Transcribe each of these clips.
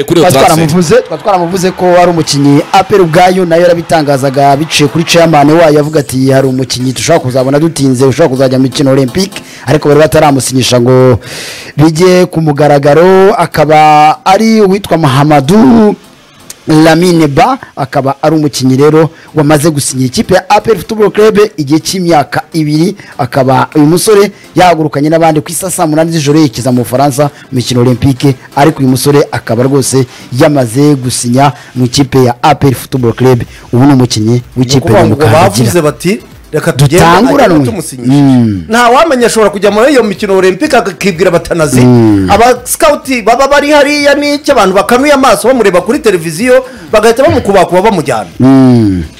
kuri iyo transfer twaramuvuze tukaba twaramuvuze ko ari umukinnyi apel ubwayo nayo yarabitangazaga biciye kuri chairman wayo avuga ati hari umukinnyi dushobora kuzabona dutinze ushobora kuzajya mu mikino olympique ariko bari bataramusinyisha ngo bijye ku mugaragaro akaba ari uwitwa mahamadu Lamine Ba akaba ari umukinnyi rero wamaze gusinyira ikipe ya APR Football Club igihe cy'imyaka ibiri akaba uyu musore yahagurukanye n'abandi ku isa saa munani z'ijoro yerekeza mu Bufaransa mu mikino Olympique ariko uyu musore akaba rwose yamaze gusinya mu ikipe ya APR Football Club ubu ni umukinnyi ni w'ikipe ukuvuga ya ngo bavuze Mukangagira bati reka tugende Dutanguranwe. agenda tumusinyishe nta wamenya ashobora kujya muri iyo mikino olympique akibwira batanazi aba sikawuti baba bari hariya n'icyo abantu bakanuye amaso bamureba kuri televiziyo bagahita bamukubakuba bamujyana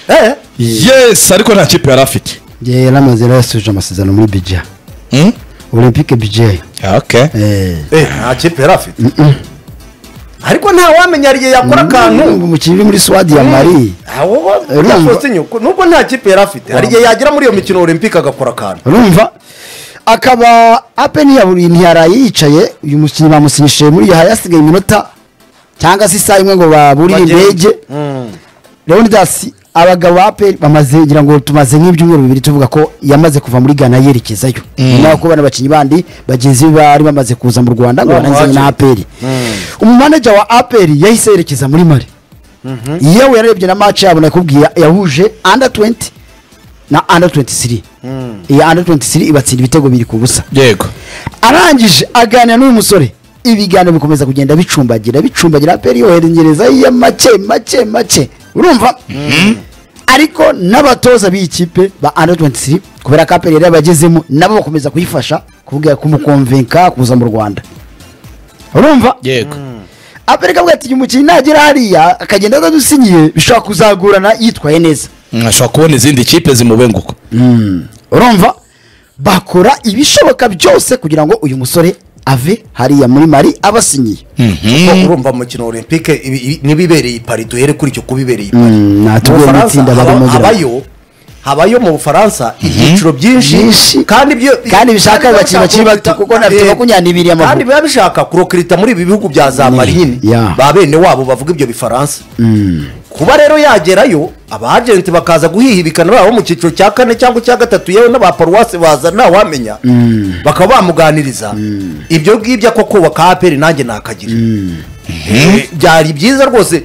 Eh, yes ariko nta kipe yari afite Ye, yaramaze rero yasubije amasezerano muri Bija Hmm? Olympique Bija okay eh eh, nta kipe yari afite ariko nta wamenya igihe yakora akantu umukinnyi uri muri Swadi ya Mali Aho ho, Urumva. yasohotse nyoko. nubwo nta kipe yari afite hari igihe yagera muri iyo mikino olympique agakora akantu urumva akaba ape ntiyaburiye ntiyaraye yicaye uyu mukinnyi bamusinyishije muri iyo hari hasigaye iminota cyangwa se isaha imwe ngo baburire Bagende. indege leonidas abagabo ba ape bamaze ngira ngo tumaze nk'ibyumweru bibiri tuvuga ko yamaze kuva muri ghana yerekezayo nyuma yo kubona abakinnyi bandi bagenzi be bari bamaze kuza mu rwanda ngo barangize na aperi umumaneja wa aperi yahise yerekeza muri mari yewe yararebye na match yabo nakubwiye yahuje under 20 na under 23 iyi under 23 ibatsinda ibitego biri ku busa yego arangije aganira n'uyu musore ibiganiro bikomeza kugenda bicumbagira bicumbagira aperi yoherereza iya make make make urumva ariko n'abatoza b'iyi kipe ba under 23 kubera ko aperi yari yabagezemo nabo bakomeza kuyifasha kuvuga kumukonvenka kuza mu rwanda urumva yego aperi kavuga ati uyu mukinnyi nagera hariya akagenda atadusinyiye bishobora kuzagorana yitwaye neza Mm, ashobora kubona izindi kipe zimubenguka urumva bakora ibishoboka byose kugira ngo uyu musore ave hariya muri mari abasinyiye kuko urumva mu mikino olympique ibi- ibi- n'ibibereye i pari duhere kuri icyo kubibereye i pari Mm, natubwire Mu Bufaransa n'itsinda haba- bagamo gira- habayo habayo mu bufaransa ibyiciro Byinshi. byinshi kandi ibyo Kandi bishaka kandi biba abakinnyi bakiri bishaka bato, kuko na kurokita- bifite makumyabiri y'amavuko. kandi biba bishaka kurokirita muri ibi bihugu bya za mari nyine Yeah. ba bene wabo bavuga ibyo bifaransa kuba rero yagerayo abajenti bakaza guhihibikana baba bo mu cyiciro cya kane cyangwa icya gatatu yewe n'aba paruwasi baza ntawamenya bakaba bamuganiriza ibyo ngibyo ako kubaka aperi nanjye nakagira Eh, byari byiza rwose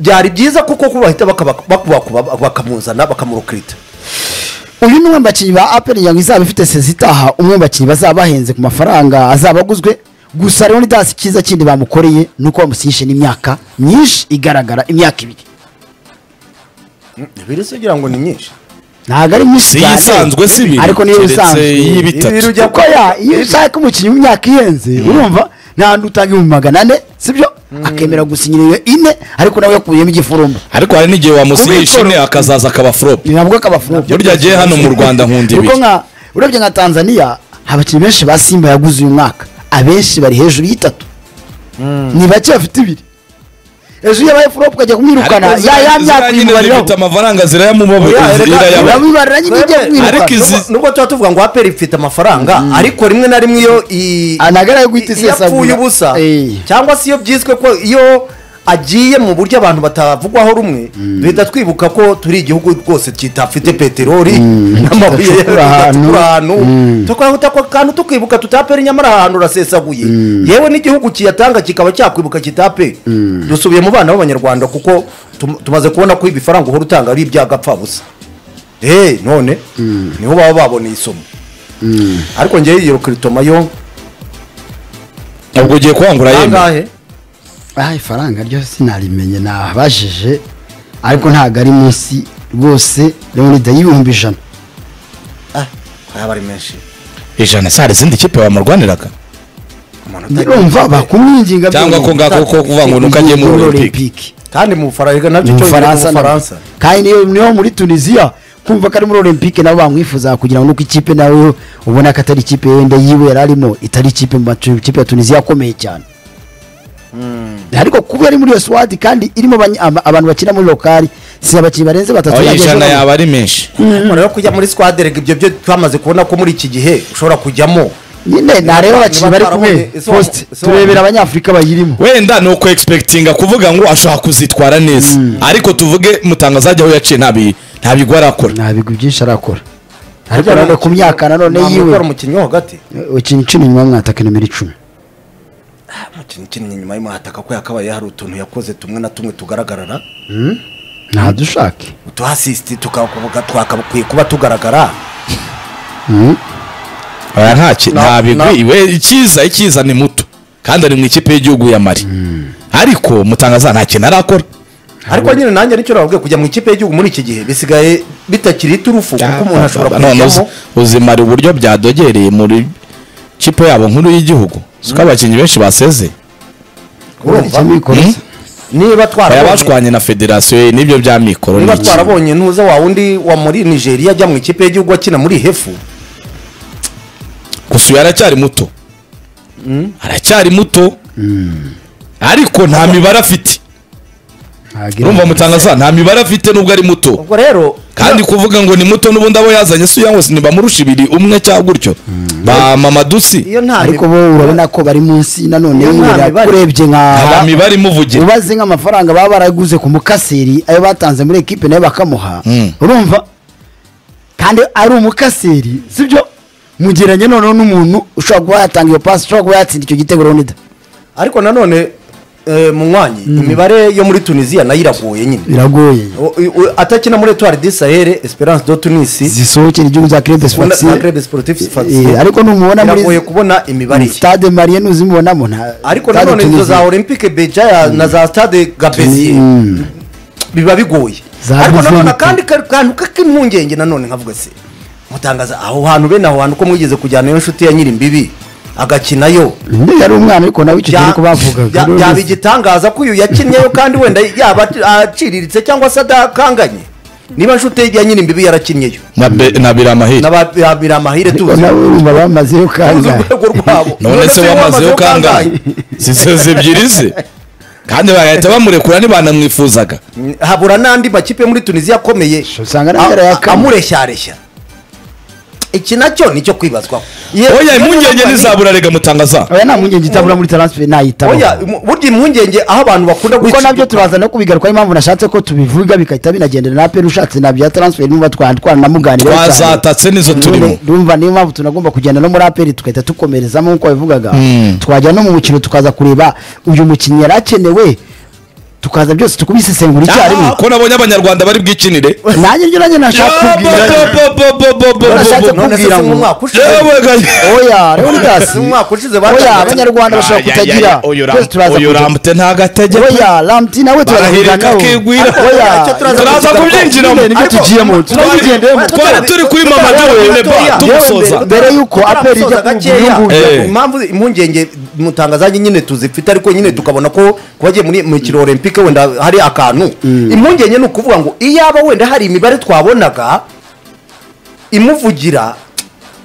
byari byiza kuko ko bahita bakaba- bakubakuba bakamuzana bakamurukirita uyu ni umwe mu bakinnyi ba aperi nyango izaba ifite sezi itaha umwe mu bakinnyi bazaba bahenze ku mafaranga azaba aguzwe gusa rero dasi cyiza kindi bamukoreye ni uko bamusinyishe n'imyaka myinshi igaragara imyaka ibiri biri se ugira ngo ni nyinshi ntabwo ari myinshi si cyane iyisanzwe si ibiri ariko niyo keretse isanzwe Ibiri y'ibitatu ujya kuko ya iyo ushaka umukinnyi w'imyaka ihenze urumva nta handi utanga ibihumbi magana ane sibyo akemera gusinyira iyo ine ariko nawe yakuyemo igifurumba ariko hari n'igihe wamusinyisha ine akazaza akaba flop nabwo kabafurumba burya agiye hano mu rwanda nkunda kuko ibiri nka urebye nka tanzania abakinnyi benshi ba simba yaguze uyu mwaka abenshi bari hejuru y'itatu ni bake bafite ibiri hejuru yabaye furopu ukajya kumwirukana Ariko ya ziriya- ya myaka ziriya nyine uyimubariraho zifite amafaranga Oya, zirayamubabe- reka- zirayabura uramubarira nyine ujya Twebwe- Ariko kumwirukana izi- Nubwo- nubwo tuba tuvuga ngo aperi ifite amafaranga ariko rimwe na rimwe iyo i- anagara yo guhita iyo apfuye isesagura ubusa Eh. cyangwa se iyo byiswe ko iyo agiye mu buryo abantu batavugwaho rumwe duhita twibuka ko turi igihugu rwose kitafite peteroli n'amabuye tudacukura ahantu. tudacukura ahantu tukahuta ako kantu tukibuka tutapera nyamara ahantu urasesaguye yewe n'igihugu kiyatanga kikaba cyakwibuka kitape dusubiye mu bana b'abanyarwanda kuko tum- tumaze kubona ko ibifaranga uhora utanga ari iby'agapfabusa eee none niho baba baboneye isomo ariko ngewe iyo kiritoma yo ubwo ugiye kuhangura yemeye angahe aha ifaranga ryo sinarimenye nabajije ariko ntabwo ari munsi rwose leonida y'ibihumbi ijana Ah, aba ari menshi ijana se hari izindi kipe wamurwaniraga amanota ndumva bakumwinginga cyangwa ko ngako ko kuvuga ngo nuko agiye muri olympique kandi mu bufaransa nabyo mu cyo bufaransa mu na- bufaransa kandi niyo niyo muri tunisiya kumva ko ari muri olympique nabo bamwifuza kugira ngo nuko ikipe nawe ubona ko atari ikipe yenda yiwe yari arimo itari ikipe mu matu- ikipe ya tunisiya akomeye cyane ariko kuba ari muri iyo swadi kandi irimo abany- aba- abantu bakina muri lokari si abakinnyi barenze batatu aho yagejeje ijana hano. yaba ari menshi umuntu rero kujya muri squad rega ibyo byo twamaze kubona ko muri iki gihe ushobora kujyamo nyine ntareba abakinnyi bari kumwe Ese wa- posite ese wa- turebera abanyafurika bayirimo wenda ni uku egisipekitinga kuvuga ngo ashobora kuzitwara neza ariko tuvuge mutangaza ajya aho yaciye ntabi nta bigwi arakora nta bigwi byinshi arakora ariko nanone ku myaka nanone ntabwo yiwe ukora umukinnyi wo hagati ukina icumi nyuma mwataka nimero icumi umukinnyi ukinnye inyuma y'umwataka ko yakabaye hari utuntu yakoze tumwe na tumwe tugaragarara ntadushake utuhasisiti tukavuga twakakwiye kuba tugaragara aya nta ki- Na- nta na- bigwi we icyiza icyiza ni muto kandi ari mu ikipe y'igihugu ya mari ariko mutangaza nta kintu arakora ariko nyine nanjye nicyo navuga kujya mu ikipe y'igihugu muri iki gihe bisigaye bitakiri iturufu kuko umuntu ashobora none kujyamo uzi- uzimara uburyo byadogereye muri kipe yabo nkuru y'igihugu siko abakinnyi benshi baseze urumva Hmm? niba baya twarabonye bashwanye na federasiyo n'ibyo bya mikoro niba ni iki? twarabonye ntuza wa wundi wa muri nigeria ajya mu ikipe y'igihugu akina muri hefu gusa uyu aracyari muto aracyari muto ariko nta mibare afite urumva mutangaza nta mibare afite nubwo ari muto ubwo rero kandi kuvuga ngo ni muto n'ubundi abo yazanye si uyango ntibamurusha ibiri umwe cyangwa gutyo ba mamadusi iyo nta ariko bo urabona ko bari munsi nanone Iyo nta yurira mibare. urebye nta nka mibare imuvugira ubaze nk'amafaranga baba baraguze ku mukaseri ayo batanze muri ekipe nayo bakamuha Mm. urumva kandi ari umukaseri sibyo mugeranye noneho n'umuntu ushobora kuba yatanga iyo pasi ushobora kuba yatsinda icyo gitego Leonidas ariko nanone eh, munywanyi imibare yo muri tunisiya nayo iragoye nyine biragoye O- u- atakina muri etoile de sahel esperance de tunisi zisohokera igihugu za Club ubona Sportif. na Club Sportif Eh, Sfaxien, ariko numubona muri biragoye kubona imibare ye stade marien uzimubonamo nta ariko stade nanone izo Tunisia. za olympique beja na za stade gabezier biba bigoye Za ariko nanone Bujumbura. akandi ka- kantu k'impungenge nanone nkavuga se mutangaza aho hantu bene aho hantu ko mwigeze kujyanayo inshuti ya nyiri imbibi agakinayo Undi yari umwana ariko nawe icyo gihe ariko bavugaga bya- Leonidas. byaba igitangaza ko uyu yakinnyeyo kandi wenda yaba aciriritse cyangwa se adakanganye niba inshuti ye ya nyiri imbibi yarakinnyeyo na Be- na biramahire nababira amahire ariko tuzi nabo urumva bamaze yo tuzi kangahe urwego rwabo none se wamazeho kangahe ziseze ebyiri ze kandi bagahita bamurekura ntibanamwifuzaga habura n'andi makipe muri tunisiya akomeye usanga nayo a- yarayakama. amureshyareshya iki nacyo nicyo kwibazwaho oya impungenge ntizabura rega mutangaza oya nta mpungenge itabura muri transfer nayitabaho oya mu- burya impungenge aho abantu bakunda kuko guhita- nabyo turaza no kubigarukaho impamvu nashatse ko tubivuga bigahita binagendera na aperi ushatse na bya transfer numva twa- twanamuganiraho cyane. twazatatse nizo turimo None, ndumva niyo mpamvu tunagomba kugenda no muri aperi tugahita tukomerezamo nk'uko wabivugaga Mm. twajya no mu mukino tukaza kureba uyu mukinnyi yari akenewe tukaza byose tukubisesengura icyarimwe ko nabonye abanyarwanda bari bwikinire nanjye ibyo nanjye nashaka kubwira Nashatse none se kubwira si mu ngo- mwaka ushize oya leonidas Si mu mwaka ushize oya abanyarwanda bashobora kutagira twese turaza uyu kujya- ramute ntagatege oya lamti nawe turaza Barahirika kubiganiraho. akigwira. oya Icyo turaza turaza kubyinjiramo. Nyine nibyo Ariko- tugiyemo tunabigendeyemo Twari- twari turi kuri mama duhine ba tumusoza mbere y'uko aperi ijya ku bihugu Eh. gakeya impamvu impungenge mutangazanye nyine tuzifite ariko nyine tukabona ko kubagiye muri mikino olympique wenda hari akantu impungenge ni ukuvuga ngo iyaba wenda hari imibare twabonaga imuvugira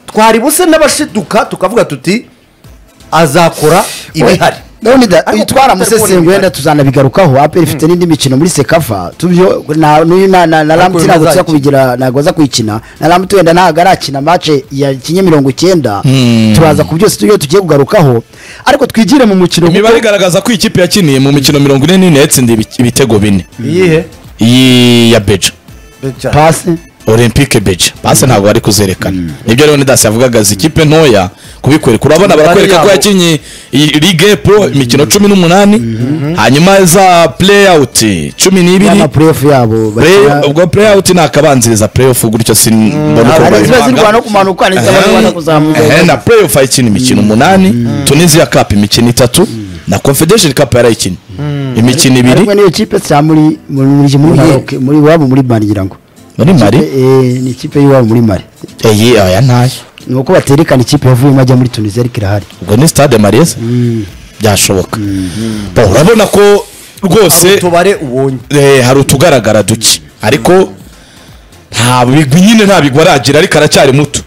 twari buse n'abashiduka tukavuga tuti azakora ibihari leonidas Ariko twaramusesenguye kubona wenda tuzanabigarukaho aperi ifite n'indi mikino muri sekafa tubyo na n'uyu na- na na lamti uyu ntabwo tuza ntazakina. kubigira ntabwo aza kuyikina na lamti wenda ntabwo arakina mace ya kinye mirongo icyenda Mm. turaza ku byose tujye tugiye kugarukaho ariko twigire mu mukino kuko- imibare igaragaza ko ikipe yakiniye mu mikino mirongo ine n'ine yatsindiye ibi- ibitego bine iyihe iyi ya beja pasi olympique beja basi ntabwo bari kuzerekana nibyo leonidas yavugaga izi kipe ntoya kubikwereka urabona Imibare barakwereka ko yabo. yakinnye iyi ligue pro imikino cumi n'umunani hanyuma za play out cumi n'ibiri y'amapurefu yabo Play- bakina- ubwo play out ni akabanziriza play off gutyo simbona uko hari babivanga. iziba zirwana no kumanuka n'iziba Ehe, zirwana kuzamuka. ehe, na play off ayikina imikino umunani tunisia cup imikino itatu na confederation cup yarayikina imikino ibiri ariko niyo kipe cya muri muri muri muri Muri- Maroc, muri iwabo muri Mali ngira ngo muri mari Eh, ni ikipe y'iwabo muri Mali iyi aya ntayo ni uko baterekana ikipe yavuyemo ajya muri Tunisia ariko irahari ubwo ni stade mariese byashoboka Bo, urabona ko rwose tubare ubonye eh, hari utugaragara duke ariko nta bigwi nyine nta bigwi aragira ariko aracyari muto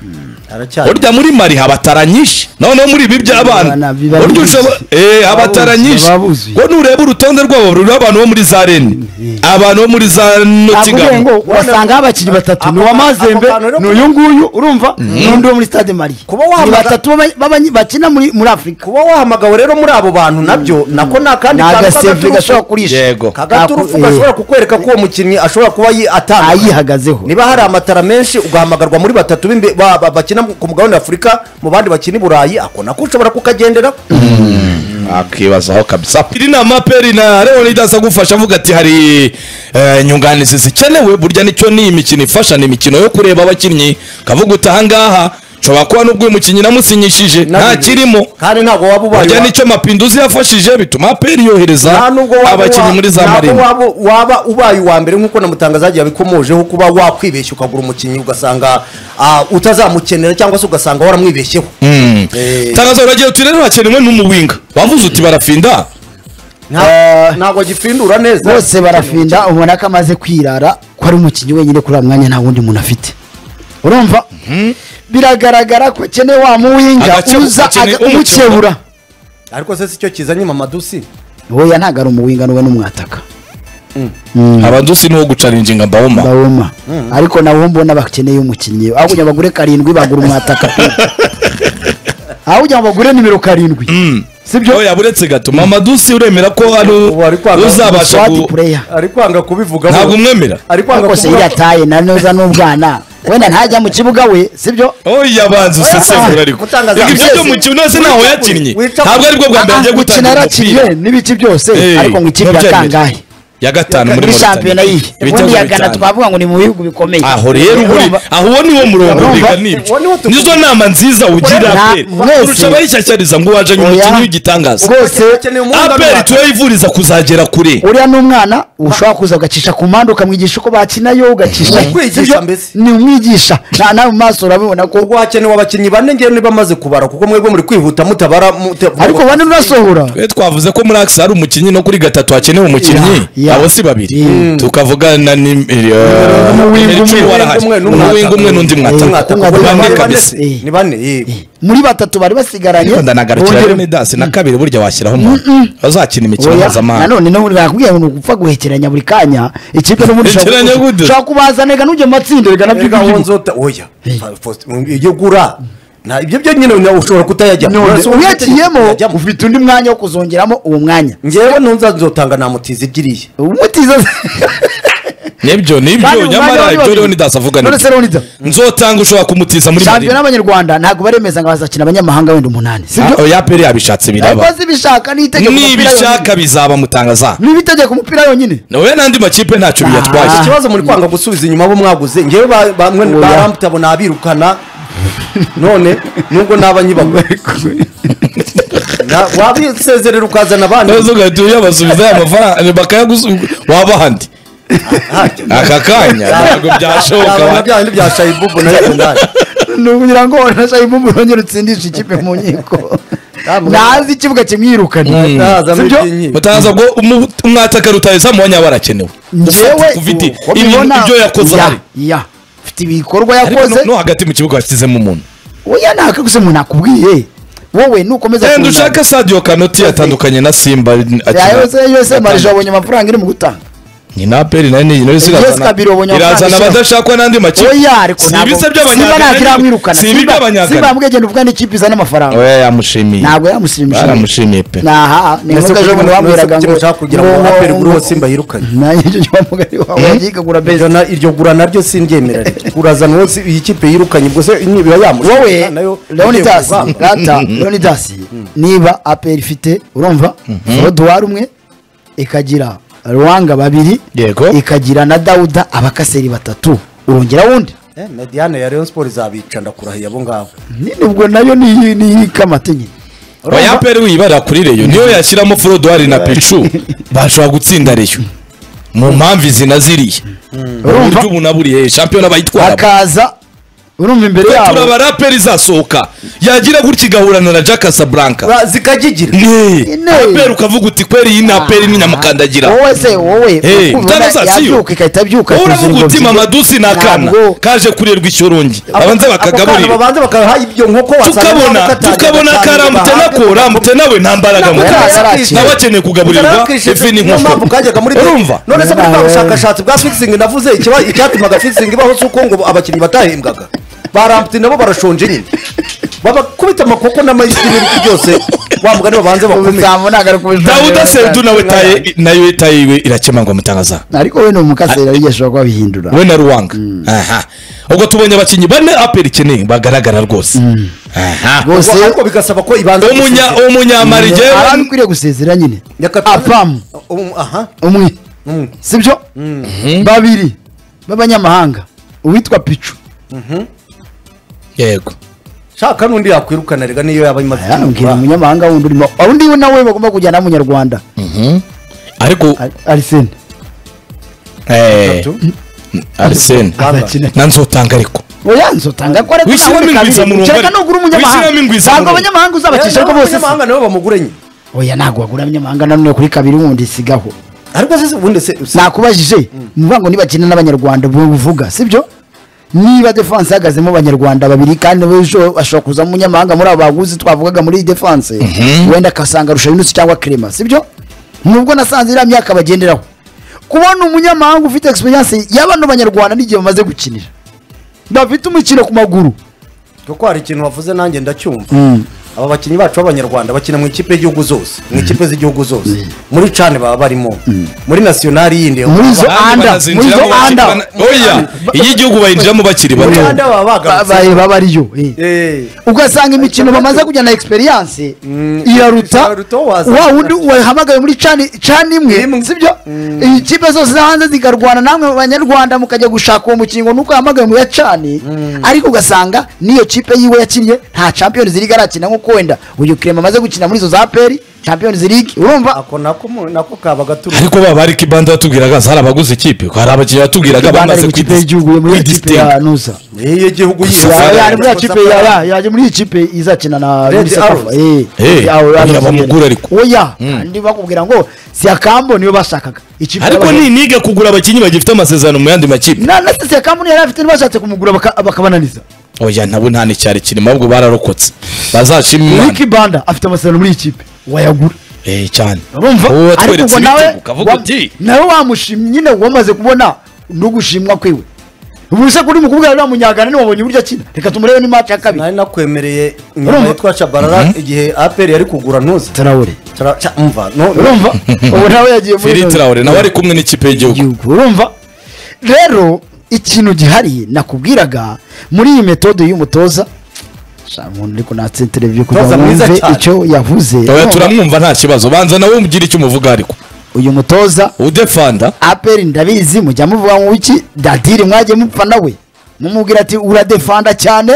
Haracyari. burya muri mari haba tara nyinshi noneho muri ibi Abana by'abana biba burya buzuye. ushobora eh haba tara buzuye, nyinshi baba buzuye. ngo nureba urutonde rwabo ruriho abantu bo muri za reni abantu bo muri za nakubwiye ngo notigamo urasangaho abakinnyi batatu ni uwa mazembe ako kantu rero- ni uyu nguyu urumva n'undi wo muri stade mari Kuba wahamagara- ni batatu baba- baba- bakina muri muri afurika kuba wahamagawe rero muri abo bantu nabyo nako ni akandi ni kantu agaseve k'agaturufu- gashobora kurisha Yego. kagaturufu Nako- eh, gashobora kukwereka ko uwo mukinnyi ashobora kuba yi- atandukanye ayihagazeho niba hari amatara menshi ugahamagarwa muri batatu b'imbe- ba- ba- bakina ku mugabane w'afurika mu bandi bakina i burayi ako nako ushobora kukagendera akibazaho kabisa iri ni amaperi na leonidas agufasha avuga ati hari eh, inyunganizi zikenewe burya nicyo ni imikino ifasha ni imikino yo kureba abakinnyi kavuga uti ahangaha nshobora kuba n'ubwo uyu mukinnyi namusinyishije nta kirimo kandi ntabwo waba ubaye burya wa- nicyo mapinduzi yafashije bituma aperi yohereza nta nubwo waba abakinnyi wa- muri za ntabwo marina waba, waba ubaye uwa mbere nk'uko na mutangazaji yabikomojeho kuba wakwibeshya ukagura umukinnyi ugasanga ah, utazamukenera cyangwa se ugasanga waramwibeshyeho Eh, tangazo uragira uti rero hakenewe n'umuwinga wavuze uti barafinda nta- ntabwo agipfindura neza bose barafinda ubona ko amaze kwirara ko ari umukinnyi wenyine kuri uwo mwanya nta wundi muntu afite urumva biragaragara ko akeneye wa muwinga Agakebu- uza akeneye aga- umukebura. umukebura ariko se si cyo kizanye mamadusi wowe ntabwo ari umuwinga n'uwe n'umwataka abandusi niwo gucaringinga mbawuma bawoma ariko nawe mbona bakeneye umukinnyi aho kugira ngo bagure karindwi bagura umwataka aho kugira ngo bagure nimero karindwi sibyo oya buretse gatuma amadusi uremera ko ari Ubu ari kwanga uzabasha swati ku pureya ari kwanga kubivugaho ntabwo umwemera ari kwanga ariko se kuvuga- iyo yataye na noza n'ubwana wenda ntajya mu kibuga we sibyo oya banza usesengura ariko Mutangaza- Ibyo ibyo byo mu kino se ntaho yakinnye Wica- ntabwo aribwo bwa mbere agiye Ah, gukina gutangira yarakinnye umupira n'ibiki byose Eh, ariko ngo ikipe ntubyemere. yatangahe ya gatanu muri muri Mauritania. shampiyona yihe Ibitego ubundi yagana bitanu. twavuga ngo ni mu bihugu bikomeye aho rero uri Urumva? aho uwo niwo murongo Urumva? wiga nibyo Uwo niwo tuvuga. nizo nama nziza ugira Nta- aperi mwese- kurusha abayishyashyariza ngo wajanye Oya. umukinnyi w'igitangaza rwose Akeneye umwunganira. aperi tuyivuriza kuzagera kure uriya ni umwana ushobora kuza ugacisha ku mpande ukamwigisha uko bakinayo ugacisha Ni umwigisha Sibyo? mbese. ni umwigisha na nawe mu maso urabibona ko ubwo hakenewe abakinnyi bane ngewe niba amaze kubara kuko mwebwe muri kwihuta mutabara muta- ariko bane urasohora twe twavuze ko muri akisi hari umukinnyi no kuri gatatu hakenewe umukinnyi Ya, ya. abo si babiri Mm. tukavuga na ni- eh, n'uwinga Eric umwe, warahari. n'umwe n'umwataka. n'uwinga umwe n'undi mwataka Mwataka, Umwataka. kuko bane ni kabisa. bane se, ni bane yego muri batatu bari basigaranye ariko ndanagarukira Bongera- leonidas na kabiri burya washyiraho umuntu azakina imikino Oya, mpuzamahanga nanone no nakubwiye ngo ni ugupfa guhekeranya buri kanya ikipe n'ubundi Hekeranya gute? ushobora kubazanega n'ujya mu matsinda bigana Erega by'igihugu wonzota oya Faust, iyo ugura nta ibyo byo nyine nawe ushobora kutayajyamo Uretse ubu uyakiyemo utajyamo. ufite undi mwanya wo kuzongeramo uwo mwanya ngewe ntuzazotanga na mutizi igiriye umutiza nibyo nibyo nyamara ibyo leonidas avuga none se nibyo leonidas nzotanga ushobora kumutiza muri shampiyona marina y'abanyarwanda ntabwo baremeza ngo bazakina abanyamahanga wenda umunani sibyo Ah, oya aperi yabishatse ariko biraba zibishaka ni itegeko umupira yonyine. nibishaka bizaba mutangaza niba itegeka umupira yonyine nawe n'andi makipe ntacyo Ah. biyatwaye ikibazo muri kwanga gusubiza inyuma abo mwaguze ngewe ba- bamwe Oya. baramtabona abirukana none nubwo naba nyibagwe Na- wabisezerera ukazana abandi neza ugahita uyabasubiza ya mafaranga bakayagusubiza waba handi Hajya. aka kanya ntabwo byashoboka Yabona wa- bya bindi bya shayibubu na yadundari ni ukugira ngo wanashaye imbubu wongere utsindisha ikipe mu nkiko ntazi ikibuga kimwirukane nazamo Sibyo? ibyinyi mutaza bwo umu- umwataka rutayezamu wanyaba arakenewe njyewe Ufite- ufite uko ibintu- mbibona, ibyo yakoze ya- ahari. ya ufite ibikorwa ariko yakoze no- no hagati mu kibuga washyizemo umuntu oya ntakaguze umuntu akubwiye wowe nukomeza wenda kunama- ushake sadio kanoti yatandukanye na simba akina- yose yose atandukanye. marije abonye amafaranga iri mu gutanga ni na peri nayo ni nayo isiga Yes, Kabiri wabonye irazana amafaranga abadashakwa n'andi makipe oya ariko si ibisa simba by'abanyagana ntacyo iramwirukana si ibi Simba- simba by'abanyagana yambwiye genda uvuga n'ikipe izana amafaranga oya yamushimiye ntabwo yamushimishije Baramushimiye pe. naha ni Ese nk'uko ejo bundi kugira ngo- wambwiraga ese ngo ushaka kugira ngo ngo- Aperi guru ngo- hose Simba yirukane. nanjye icyo wamugari wawe yikagura beza Iryo na- iryo gura naryo simbyemera urazana uwo si- iyi kipe yirukanye ubwo se niba yamushaka wowe nayo leonidas igiye kuvanga. rata leonidas niba aperi ifite urumva roduwari umwe ikagira ruwanga babiri Yego. ikagira na dawuda abakaseri batatu urongera wundi Eh, na Diane ya Rayon Sports izabica ndakurahiye abo ngabo nibwo nayo ni ni ikamata nyine oya peri wibarira kuri reyo niyo yashyiramo forodwari na picu bashobora gutsinda reyo mu mpamvu izi na ziriya uburyo urumva ubu naburiye shampiyona bayitwara hakaza urumva imbere twe yabo turabaraperi izasohoka yagira gutya igahurana na jack Casablanca Ba- zikagigira Ine. aperi ukavuga uti kweri iyi ni aperi ni nyamukandagira wowe se wowe Hey, ukunda utanazasiyo. yabyuka ikahita abyuka wowe akuzuza uravuga ingobyi. uti mama dusi ni akana Ntabwo. kaje kurerwa icyurungi Ako- babanze ako kana bakakagaburira babanze bakaha ibyo nkoko wasanga nabo tukabona katangiye tukabona gutangira karamutse bahabwe. nako ramutse nawe nta mbaraga Nako mu karamutse nawe akeneye kugaburirwa ifi mpamvu kajyaga muri n'inkoko urumva none se muri bwa Nawe. bushakashatsi bwa fixing navuze ikiba- icyatumaga fixing ibaho si uko ngo abakinnyi batahembwaga barambutse nabo barashonje nyine babakubita amakoko n'amayisi n'ibiti byose wa mugani babanze bakomeye Ubusambo nagaruka ubujura dawuda sedu nawe taye nayo taye iwe irakemangwa mutangaza ariko we ni umukasera wigesha kuba bihindura we na ruwanga aha ubwo tubonye abakinnyi bane aperi ikeneye bagaragara rwose aha rwose ariko bigasaba ko ibanza umunya umunyamarige arani ukwiriye gusezera nyine Nyakatare- apamu Um, aha umwe Mm. sibyo babiri b'abanyamahanga uwitwa picu yego shaka n'undi yakwirukana rega niyo yaba imaze Aya, mbwira kumugura. umunyamahanga wundi urimo undi we nawe bagomba kujyana w'umunyarwanda ariko Ari- arisene eh, arisene Rwanda. azakina na nzotanga ariko oya nzotanga ko ariko Wishyiremo ntabwo ingwiza bikabije. mu rungu. kereka nugura umunyamahanga Wishyiremo ingwiza mu ntabwo rungu. abanyamahanga uzabakisha Eh, ariko bose si- n'abanyamahanga nabo bamugure nyine oya ntabwo wagura abanyamahanga nanone kuri kabiri wundi sigaho ariko se ubundi se se- nakubajije muvuga ngo nibakina n'abanyarwanda buvuga sibyo niba defense ihagazemo abanyarwanda babiri kandi ejo ashobora kuza umunyamahanga muri abo baguzi twavugaga muri iyi defense wenda akasanga rushabinusi cyangwa krema sibyo nubwo nasanze iriya myaka bagenderaho kubona umunyamahanga ufite experience ya bano banyarwanda n'igihe bamaze gukinira bafite umukino ku maguru kuko hari ikintu wavuze nanjye ndacyumva aba bakinnyi bacu b'abanyarwanda bakina mu ikipe y'igihugu zose mu ikipe z'igihugu zose muri cani baba barimo muri nasiyonari yindi muri izo Abandi anda muri izo banazinjiramo anda bakiri bana- oya iyo igihugu bayinjiramo bakiri muri bato anda baba bagarutse babaye babariyo eh. Eh, ugasanga imikino bamaze kujya na egisperiyanse Mm, iraruta iraruta uwo wazanye. wa wundi wahamagaye muri cani cani imwe Imwe. sibyo ikipe zose zo hanze zikarwana namwe mu banyarwanda mukajya gushaka uwo mukingo nuko wahamagaye mu ya cani ariko ugasanga n'iyo kipe yiwe yakinnye nta champions league arakina nk'uko wenda uyu kirema amaze gukina muri izo za peri champions league urumva ako nako mu- nako kaba gaturuka ariko baba ari kibanda batubwiraga hari abaguze ikipe hari abakinnyi batubwiraga Rwanda ari bamaze mu kipe y'igihugu yo muri ya kipe kwidisitinga ya nusa niyo gihugu Gusa yose. Safari. yari muri ya kipe ya- ya- yaje muri iyi kipe izakina na Red Rubis Akafa. Arrows. Eh, Eh, Red Arrows, oya, Arrows bamugura nyene. ariko. oya kandi bakubwira ngo si akambo niyo bashakaga ikipe ariko y'abageni. ni niga kugura abakinnyi bagifite amasezerano mu yandi makipe na na si akambo niyo yari afite ntibashatse kumugura baka- bakabananiza oya nabo nta n'icyari kirimo ahubwo bararokotse bazacima imana Ricky Banda afite amasezerano muri iyi kipe wayagura eh cyane urumva uwo ariko watweretse ubwo nawe ibitugu ukavuga wa- uti nawe wamushimye nyine wamaze kubona no gushimwa kwiwe ubu se kuri mukobwa uriya munyagana ntiwabonye uburyo akina reka tumurebe n'imaci ya kabiri nari nakwemereye inyuma Urumva? yitwa shabarara igihe apr yari kugura ntuzi tarawure Tara- ca- umva no- no. urumva ubu nawe yagiye muri Feri Traore nawe ari kumwe n'ikipe y'igihugu igihugu urumva rero ikintu gihari nakubwiraga muri iyi metode y'umutoza Sha, umuntu ariko natse televiziyo kugira ngo Umutoza mwiza wumve cyane. icyo yavuze oya Urumva? turamwumva nta kibazo banza nawe umugire icyo umuvuga ariko uyu mutoza udefanda aperi ndabizi mujya muvuga ngo iki dadiri mwagiye mupfa nawe mumubwira ati uradefanda cyane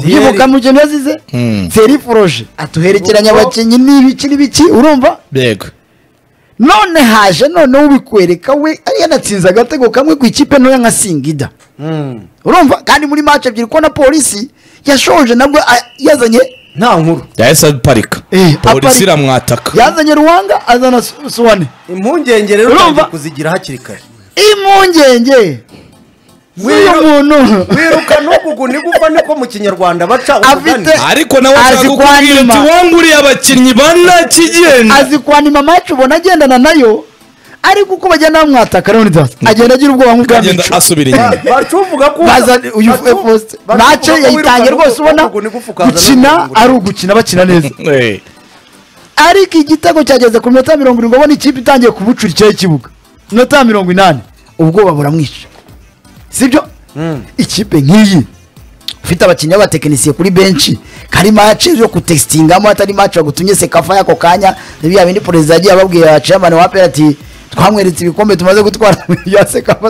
yibuka mu kintu yazize Hmm. feri poroje atuherekeranya Ubwo- abakinnyi n'ibiki n'ibiki urumva yego none haje noneho ubikwereka we yanatsinze agatego kamwe ku ikipe ntoya nka singida Mm. urumva kandi muri match ebyiri ko na polisi yashoje nabwo a- yazanye nta nkuru yahise aparika Eh, polisi aparika. iramwataka yazanye ruwanga azana Su- suwane impungenge rero Urumva? utangiye kuzigira hakiri kare impungenge z'uyu Wiru- muntu wiruka n'ugugu nigufa niko mu kinyarwanda baca umugani Afite- ariko nawe Azi ashaka kukubwira kwanyima. ati wanguriye abakinnyi bana kigenda azi kwanima match ubona agendana nayo ariko uko bagenda bamwataka rero ntizaza agenda agira ubwoba agenda nk'ubwamico asubira inyuma bacuvuga ko baza uyu efoste match yayitangiye rwose ubona gukina ari ugukina bakina neza Eh, ariko igitego cyageze ku minota mirongo irindwi ubona ikipe itangiye kubucurikira ikibuga minota mirongo inani ubwoba buramwica sibyo ikipe nk'iyi ufite abakinnyi b'abatekinisiye kuri benshi kari mace yo kutesitingamo atari mace bagutumye sekafa y'ako kanya biya bindi perezida yagiye ababwira chairman wa apera ati twamweretse ibikombe tumaze gutwara ya sekafa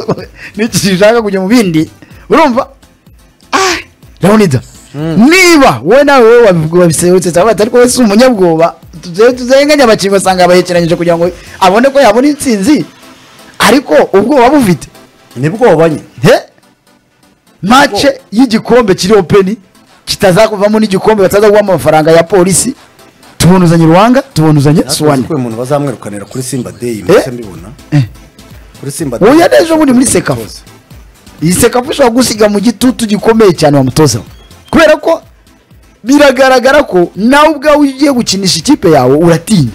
n'iki gishaka kujya mu bindi urumva Leonidas niba wowe nawe wowe wabivuga wabiserutse cyangwa ariko wowe si umunyabwoba tuze- tuzenganye abakinnyi ugasanga bahekeranyije kugira ngo abone ko yabona intsinzi ariko ubwoba bufite nibwoba nyine he mace y'igikombe kiri openi kitazakuvamo n'igikombe bataza guha amafaranga ya polisi tubonuzanye ruhanga tubonuzanye suwani kuko uyu muntu bazamwirukanira kuri simba deyi Eh? mbese mbibona Eh. kuri simba Uwo Day. yari ejo bundi muri Sekafa. Umutoza. iyi sekapu ushobora gusiga mu gitutu gikomeye cyane bamutozaho kubera ko biragaragara ko nawe ubwawe iyo ugiye gukinisha ikipe yawe uratinya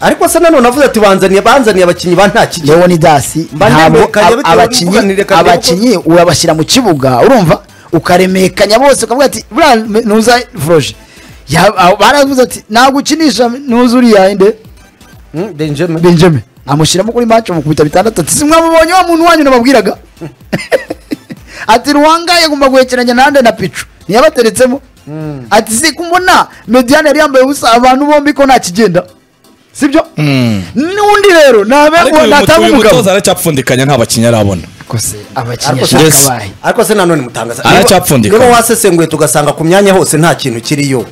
ariko se nanone avuze ati banzaniye banzaniye abakinnyi ba nta kigiye yewe ni dasi Mba ntabwo nemekanya ab- bitewe n'ubuganire abakinnyi kandi nuko- abakinnyi urabashyira mu kibuga urumva ukaremekanya bose ukavuga ati buriya ntuza foroje Ya- abo baravuze ati ntabwo ukinisha ntuza uriya inde Hmm, Benjamin. benjamin amushyiramo kuri mace amukubita bitandatu ati simwamubonye wa muntu wanyu nababwiraga ati ruwanga yagomba guhekeranya nande na picu ntiyabateretsemo ati si kumbona mediyane yari yambaye ubusa abantu bombi ko nta kigenda sibyo n'undi rero ariko uyu mutu- ntabwo uyu umugabo mutoza aracyapfundikanya nta bakinnyi arabona ariko se abakinnyi Ariko se- Yes. ashaka bahe ariko se nanone mutangaza Aracyapfundika. niba wasesenguye tugasanga ku myanya hose nta kintu kiriyo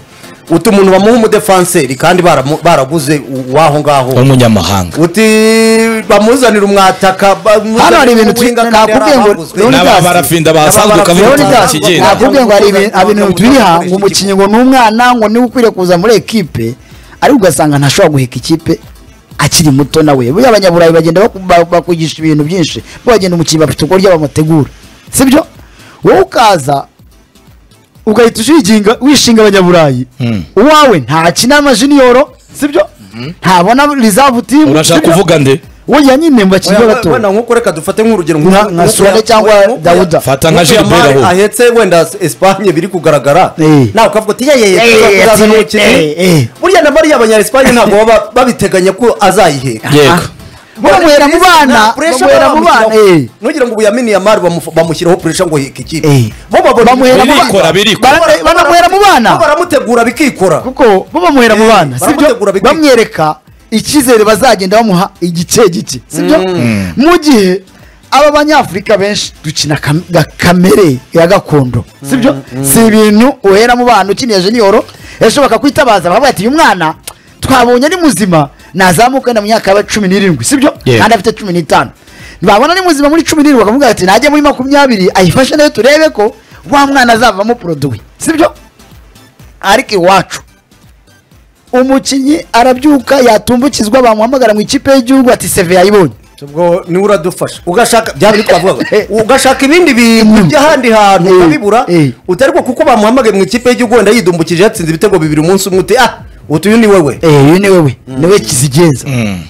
uti umuntu bamuha umudefanseri kandi baramu- baraguze uwaho ngaho w'umunyamahanga uti bamuzanire umwataka Hano hari ibintu twi- nakubwiye ngo- Leonidas- n'ababarafinda bahasanzwe ukavuga Leonidas, uti nta Leonidas, kigenda nakubwiye ngo hari ibintu- hari ibintu turi aha ngo umukinnyi ngo ni umwana ngo niwe ukwiriye kuza muri ekipe ariko ugasanga ntashobora guheka ikipe akiri muto nawe buriya abanyaburayi bagenda baku- ba- bakwigisha ibintu byinshi bagenda umukinnyi bafite uburyo bamutegura sibyo wowe ukaza ugahita ushinga wishinga abanyaburayi uwawe ntakina amajiniyoro sibyo ntabona reserve team urashaka sibyo? kuvuga nde we nyine mu bakinnyi b'abato wenda nkuko reka dufate nk'urugero Nka- nka nk'uko Suarez ya- cyangwa nk'uko ya- Dawuda. Fata nka nk'uko ya Gilbert Mari ahubwo. ahetse wenda Espagne biri kugaragara Eh. nawe ukavuga uti yeye Eh, tuzazana eh, eh, umukinnyi eh. burya na Mari y'abanya Espagne ntabwo baba babiteganya ko azayiheka yego bamuhera mu bana bamuhera mu bana eh. ntugire ngo ubu yaminiye amari bamufu- bamushyiraho puresha ngo hike ikipe Eh. bo babona Bamuhera mu bana. Birikora, birikora. Bara- banamuhera mu bana. Bo baramutegura bikikora kuko bo bamuhera mu Eh, bana sibyo baramutegura bikwiye. bamwereka icyizere bazagenda bamuha igice gike sibyo mu gihe aba banyafurika benshi dukina kam- ga- kamere ya gakondo sibyo si ibintu uhera mu bana ukiniye jeniyoro ejo bakakwitabaza bakavuga ati uyu mwana twabonye ari muzima nazamuka wenda mu myaka yaba cumi n'irindwi sibyo Yeah. kandi afite cumi n'itanu babona ni muzima muri cumi n'irindwi bakavuga ati najye muri makumyabiri ayifashe nayo turebe ko wa mwana azavamo poroduwi sibyo ariko iwacu umukinnyi arabyuka yatumbukizwa bamuhamagara mu ikipe y'igihugu ati seve yayibonye ubwo niwe uradufasha ugashaka bya bindi twavugaga ugashaka ibindi bintu Inyuma. by'ahandi hantu Eh, ukabibura eh. utari ko kuko bamuhamagaye mu ikipe y'igihugu wenda yidumbukije yatsinze ibitego bibiri umunsi umwe uti ah uti uyu ni wowe eh uyu ni wewe niwe kizigenza nta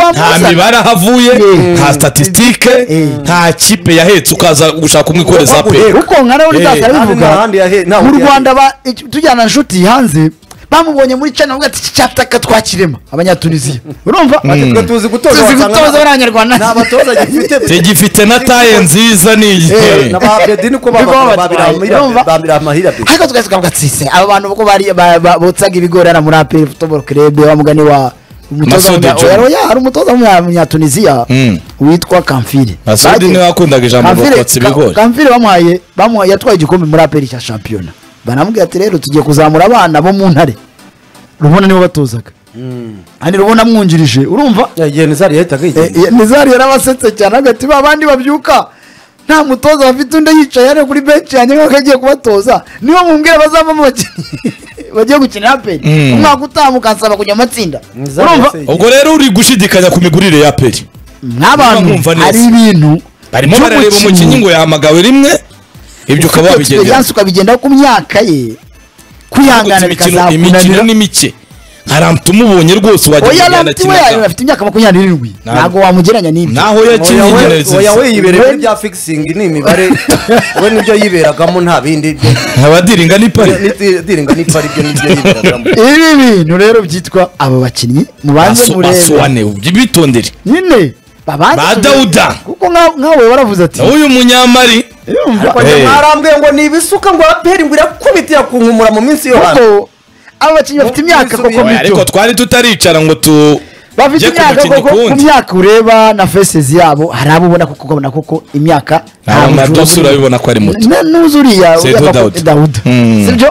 wamuzana- mibare ahavuye Mm. nta statisitike Mm. nta kipe yahetse ukaza gushaka umwe ikoreza pe Waguheka. uko nkana Eh, uri data nta arabivuga handi yahe- nta mu handi rwanda ba- iki- tujyana inshuti hanze bamubonye muri cana bavuga ati iki cyataka twakirema abanyatunisiya urumva twe tuzi gutoza tuzi wasanga gutoza nta- abanyarwanda nta batoza gifite tegifite na taye nziza niyi na ba Abedi niko Niko baba- babira babatwaye, urumva? amahira- babira amahira Abedi. ariko twese tukavuga ati se aba bantu kuko bari ba- ba- botsaga ibigori hano muri aperi futuboro kerebe wa mugani wa umutoza Masudi w'umunya- Juma. Oya, oya, hari umutoza w'umunyatunisiya Mm. witwa kamfire Masudi Bagiye- niwe wakundaga ijambo Kamfire- bokotsa ibigori. Ka- kamfire bamuhaye bamuhaye yatwaye igikombe muri aperi cya shampiyona baramubwira ati rero tugiye kuzamura abana bo mu ntare rubona nibo batozaga kandi rubona mwungirije urumva igihe nizari yahitaga Eh, yigendera eh, nizari yarabasetse cyane agati ba bandi babyuka nta mutoza bafite undi yicaye hano kuri benshi yanjye nk'uko agiye kubatoza niba mumbwira bazavamo abakinnyi bagiye gukina aperi Mm. umwaka utaha mukansaba kujya mu matsinda Nizari urumva yaseye. ubwo rero uri gushidikanya ku migurire ya peri nk'abantu Numva neza. hari ibintu barimo by'umukinnyi. barareba umukinnyi ngo yahamagawe rimwe ibyo ukaba Ufite wabigendera experience ukabigendaho ku myaka ye kwihangana Imikino- imikino ni bikazakunanira mike haramtu umubonye rwose oya wagira ngo ramti we akina afite imyaka makumyabiri n'irindwi Ntabwo. ntabwo wamugereranya n'ibyo naho yakinnye nyine oya we nziza yibereye muri When- bya fikisingi ni imibare we nibyo yiberagamo nta bindi abadiringa ni pari diringa n'ipfa aribyo nibyo yiberagamo ibi bintu rero byitwa abo bakinnyi mubanze Basu- murebe basuwane uby- bitondere nyine babanza Ba kume- Dawuda. kuko nka- nkawe waravuze ati uyu munyamari "Yumva, Ngo njye Eh. mwarambwiye ngo ni ibisuka ngo aperi ngo irakubitira ku nkumura mu minsi yo hambere kuko abo bakinnyi bafite imyaka koko Oya, Oya, ariko mito twari tutaricara ngo tu bafite tujye ku imyaka mukinnyi koko ku kuwundi. myaka ureba na faces yabo hari abo ubona koko ukabona koko imyaka Ntabwo nta nabyo bujura urabibona ko ari muto. Na- n'uzi uriya Seydou uriya Daoud. bako- Daoud Mm. sibyo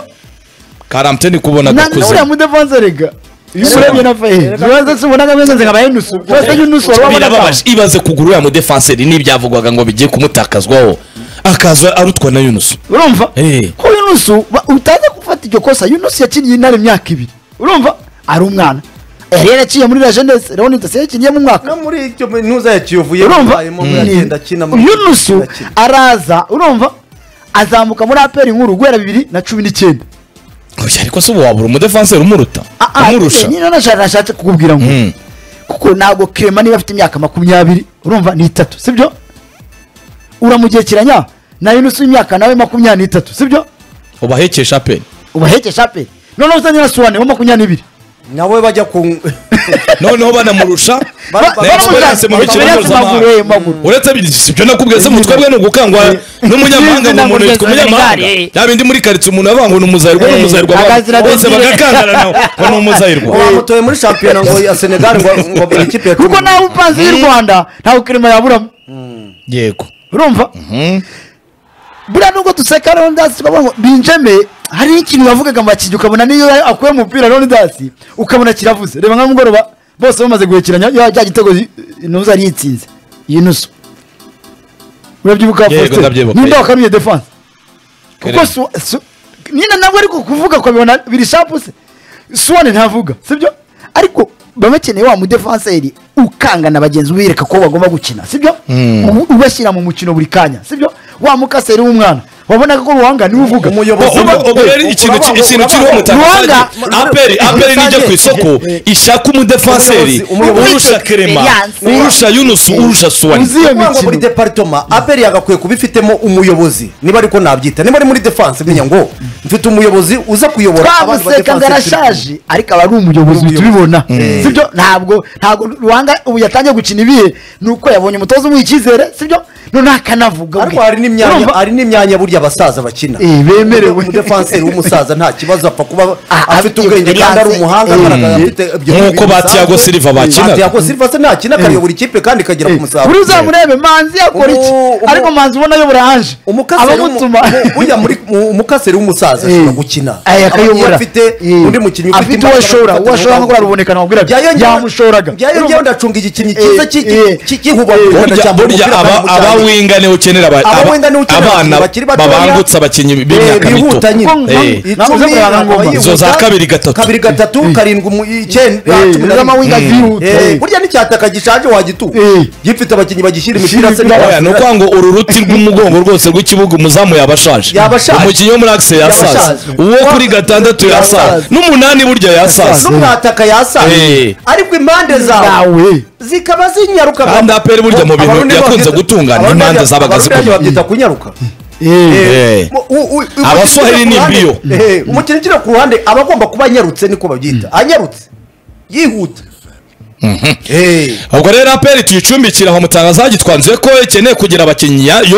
karamte ni kubona Na- na uriya gakuze mudefanse rega iyo Sibyo. urebye na fahe ubanza tubonaga meze nze nkaba yenusu ubanza yunusu wari wabonaga birababaje ibaze kugura uriya mudefanseri n'ibyavugwaga ngo bigiye kumutakazwaho akaza arutwa na yunusu urumva Eh. ko yunusu ba- utaza gufata iryo kosa yunusu yakiniye intare imyaka ibiri urumva ari umwana yari yaraciye muri la jeunesse leon ndetse yakiniyemo umwaka no muri icyo ntuza yakiyovuye urumva muvayemo muragenda akina muri- yunusu akina. araza urumva azamuka muri aperi nkuru guhera bibiri na cumi n'icyenda Oya, ariko se ubu wabura umudefanseri umuruta Ah, ah, umurusha nyine nashatse nashatse kukubwira ngo Mm. kuko ntabwo kirema niba afite imyaka makumyabiri urumva ni itatu sibyo uramugerekeranya na yunusu w'imyaka nawe makumyabiri n'itatu sibyo ubahekesha pe ubahekesha pe noneho uzanye na suwane wa makumyabiri n'ibiri nawe bajya ku noneho banamurusha Ba- Ba- ba- na experience baramushaka- mu mikino experience mpuzamahanga maguru, eh, maguru. uretse bi- si ibyo nakubwiye se mutwe bwe ni ugukangwa n'umunyamahanga ngo umuntu yitwa umunyamahanga yaba indi muri karitsiye umuntu avanga ngo ni umuzayirwa ni Eh, umuzayirwa akazira bose agakire. bagakangana nawe ngo ni umuzayirwa wamutoye muri shampiyona ngo ya senegali ngo ngo buri kipe ya cumi kuko nawe upanze y'u rwanda ntabwo kirema yaburamo yego urumva buriya nubwo duseka ronidasi tukavuga ngo binjeme hari ikintu bavugaga mu bakinnyi ukabona niyo akuye mu mupira ronidasi ukabona kiravuze reba nka mugoroba bose bamaze guhekeranya ya cya gitego intuza yari yitsinze iyi nusu urabyibuka Yego, Faustin? ndabyibuka, ninde yego. wakanuye defanse kuko Kerem. su- su- nyine nabwo ariko kuvuga ukabibona biri shapu se suwane ntavuga sibyo ariko baba bakeneye wa mudefanseri ukangana bagenzi bereka ko bagomba gukina sibyo Ubu- ubashyira mu mukino buri kanya sibyo wa mukaseri w'umwana wabonaga ko ruhanga niwe uvuga Umuyobozi Uba- w'umukuru. ubwo Eh, rero ikintu ki- Urabanga- ikintu kiriho urabanga- mutagafanya urabanga- aperi aperi nijya ku isoko ishaka umudefanseri Umuyobozi- umuyobozi- urusha kerema Experience. urusha yunusu urusha suwani uzi iyo kuvuga ngo muri mikino deparitoma aperi yagakwiye kuba ifitemo umuyobozi niba ariko nabyita niba ari muri defanse menya ngo mfite umuyobozi uza kuyobora abandi ba twamuseka ngo defense turi- arashaje ariko aba ari umuyobozi Umuyobozi. uhita ubibona Mm. sibyo ntabwo ntabwo ruhanga ubu yatangiye gukina ibihe ni uko yabonye umutoza umuha icyizere sibyo noneho akanavuga ariko bwe. hari n'imyanya Urumva? hari n'imyanya burya abasaza bakina Eh, bemerewe. umudefanseri w'umusaza nta kibazo apfa kuba Ah, afite afite ubwenge kandi ari experience. umuhanga Eh. agaragara afite ibyo Nk'uko bintu ba Thiago bisanzwe. Silva bakinaga. Ba Thiago Silva se ntakina akayobora ikipe kandi ikagera ku musaruro buriya uzamurebe manzi yakora iki Umu- umu- ariko manzi ubona ayobora haje umukaseri abamutuma w'umu- burya muri mu- umukaseri w'umusaza Eh. ashobora gukina Aya, akayobora. iyo afite Eh. undi mukinnyi ufite afite imbaraga uwo ashora afata uwo ashora umwanya nko kuriya ruboneka namubwiraga Byayongera- yamushoraga byayongera ndacunga igikinyi cyiza Eh, cy'iki- eh. cy- cy'ihuba Eh. Uganda burya cyambuye burya umupira aba kandi mu aba cyaro. winga niwe ukenera aba- Aba aba- winga niwe ukenera abana abantu bakiri batoya. babangutse abakinnyi b'imyaka Eh, mito bihuta nyine. Kuko Eh. nka- nabuze Icumi, kurara ngoma. abayihuta, Izo za kabiri gatatu. kabiri gatatu karindwi mu- icyenda Eh, cumi na zama rimwe. winga Eh. zihuta. Eh, burya n'icyataka gishaje wagitu Eh. gifite abakinnyi bagishyira imipira se oya ni ukuvuga ngo uru ruti rw'umugongo rwose rw'ikibuga umuzamu yabashaje Yabashaje. umukinnyi wo muri akise yasaza Yabashaje. uwo kuri gatandatu yasaza Yasaza. n'umunani burya yasaza n'umwataka Eh. yasaye ariko impande zawe nawe zikaba zinyaruka Kandi APR burya mu bintu Abarundi yakunze babyita- gutungana, Abarundi impande babyita- zabaga Abarundi zikomeye. babyita kunyaruka Eh. Mu- u- u- u- Abaswahili ni ukina ku mbiyo. ruhande- Eh, umukino ukina ku ruhande aba agomba kuba anyarutse niko babyita anyarutse yihuta Eh. ubwo rero aperi tuyicumbikira aho mutangaza gitwanzuye ko ikeneye kugira abakinnyi ya- yo